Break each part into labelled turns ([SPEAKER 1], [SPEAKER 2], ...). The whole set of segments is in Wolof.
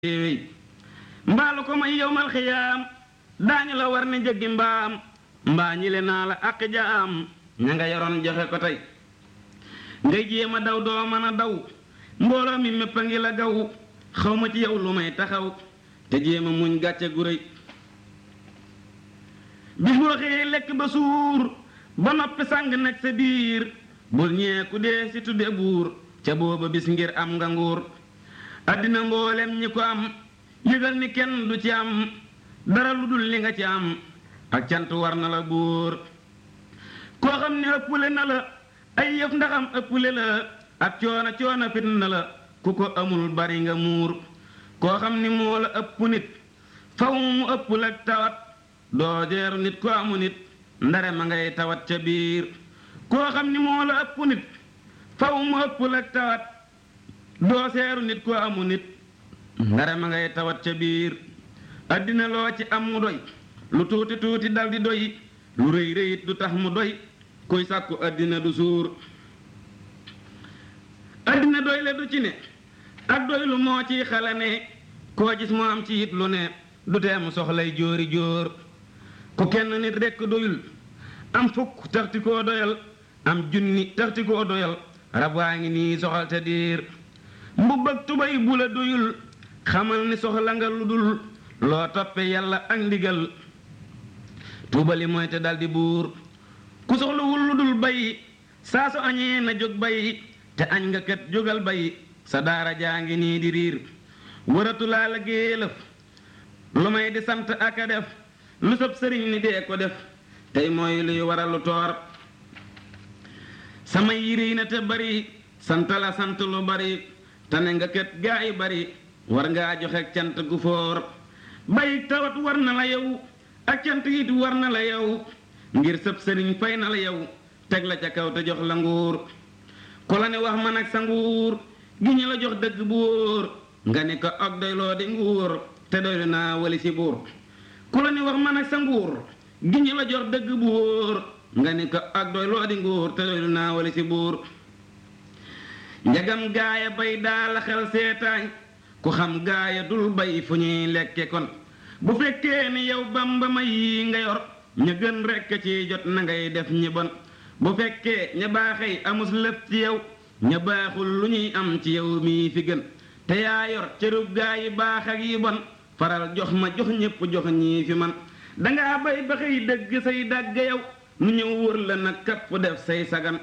[SPEAKER 1] wéy mbaalu ko may yowmal xiyaam daañu la war ne jëggi mbaam mbaa ñi le naa la ak jaam ña nga yoroon joxe ko tey ngay jéem a daw doo mën a daw mbooloo mi mépp a ngi la gaw xaw ma ci yow lu may taxaw te jéem a muñ gàcce gu rëy bis boo xëyee lekk ba suur ba noppi sàng nag sa biir bul ñee ku dee si tudde buur ca booba bis ngir am nga nguur àddina mboolem ñi ko am yëgal ni kenn du ci am dara lu dul li nga ci am ak cant war na la buur koo xam ne ëppule na la ay yëf ndaxam ëppule la ak coona coona fit na la ku ko amul bari nga muur koo xam ni moo la ëpp nit faw mu ëppul ak tawat doo jeeru nit ko amu nit ndare ma ngay tawat ca biir koo xam ni moo la ëpp nit faw mu ëppul ak tawat doo seeru nit ko amu nit ndare ma ngay tawat ca biir àddina loo ci am mu doy lu tuuti tuuti dal di doy lu rëy rëyit du tax mu doy kuy sàkku àddina du suur àddina doy le du ci ne ak doy lu moo ciy xala ne koo gis mu am ci it lu ne du tee mu soxlay jóori jóor ku kenn nit rekk doyul am fukk taxti koo doyal am junni taxti koo doyal rab waa ngi nii soxal te diir mbubb ak tubay bu la doyul xamal ni soxla nga lu dul loo toppe yàlla ak ndigal tuubali mooy te daldi buur ku soxlawul lu dul bay saa su añee na jóg bay te añ nga kat jógal bay sa daara jaa ngi nii di riir wëratu laa la géelëf lu may di sant ak a def lu sab sëriñ ni dee ko def tey mooy luy waral lu toor sama yiri na te bari sant la sant lu bari tane nga kët gaa yi bari war ngaa joxe cant gu foor bay tawat war na la yow ak cant it war na la yow ngir sëb sëriñ fay na la yow teg la ca kaw te jox la nguur ku la ne wax man ak sa nguur gi ñu la jox dëgg bu wóor nga ni ko ak doyloo di nguur te doylu naa wali si buur ku la ne wax man ak sa nguur gi ñu la jox dëgg bu wóor nga ni ko ak doyloo di nguur te doylu naa wali si buur njagam gaaya bay daa la xel seetaañ ku xam gaaya dul bay fu ñuy lekke kon bu fekkee ni yow bamba may yi nga yor ña gën rekk ci jot na ngay def ñi bon bu fekkee ña baaxey amus lëf ci yow ña baaxul lu ñuy am ci yow mii fi gën te yaa yor cërub gaa yi baax ak yi bon faral jox ma jox ñépp jox ñii fi man dangaa bay ba xëy dëgg say dàgg yow nu ñëw wër la nag kapp def say sagan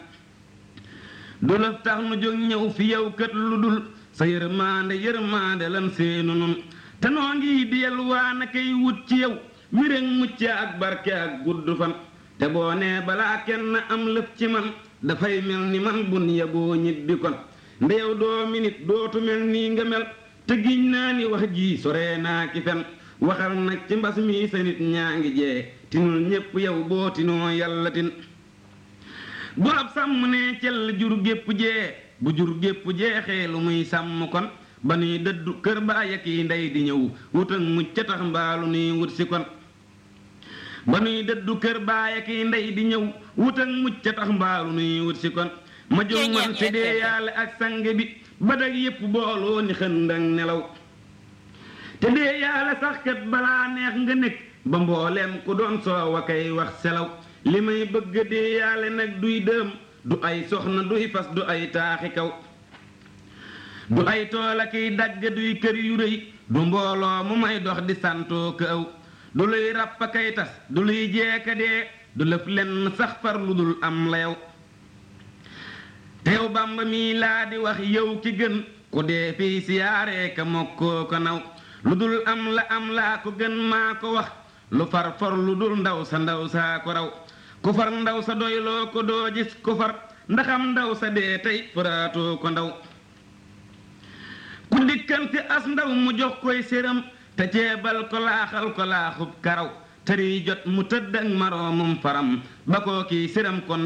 [SPEAKER 1] du la tax nu jóg ñëw fi yow kët lu dul sa yërmaande yërmaande lan seenu nun te noo ngi di yalwaan akay wut ci yow wéréŋ mucc ak barke ak gudd fan te boo nee balaa kenn am lëf ci man dafay mel ni man bun yaboo ñibbi kon ndeyow doo minit dootu mel nii nga mel te giñ naa ni wax ji sore naa ki fen waxal nag ci mbas mi sa nit ñaa ngi jee tinul ñépp yow boo tinoo yàlla tin bu ab sàmm ne cell jur gépp jee bu jur gépp jeexee lu muy sàmm kon ba nuy dëddu kër baay ak yi ndey di ñëw wut ak mucc ca tax mbaalu nuy wut si kon ba nuy dëddu kër baay ak yi ndey di ñëw wut ak mucc ca tax mbaalu nuy wut si kon ma jóg man fi dee yàlla ak sang bi ba dag yépp booloo ni xëndang nelaw te dee yàlla sax kat balaa neex nga nekk ba mbooleem ku doon soow a kay wax selaw li may bëgg dee yàlla nag duy dëm du ay soxna duy fas du ay taaxi kaw du ay tool ak i dagg duy kër yu rëy du mbooloo mu may dox di santoo ko aw du luy ràpp kay tas du luy jeeka dee du lëf lenn sax far lu dul am la yow teew bàmba mii laa di wax yow ki gën ku dee fii siyaaree ka mokkoo ko naw lu dul am la am laa ko gën maa ko wax lu far for lu dul ndaw sa ndaw saa ko raw ku far ndaw sa doyloo ko doo gis ku far ndaxam ndaw sa dee tey faraatoo ko ndaw ku dikkante as ndaw mu jox koy séram te ceebal ko laaxal ko laaxub karaw tëri jot mu tëdd ak maroomum faram ba koo kii séram kon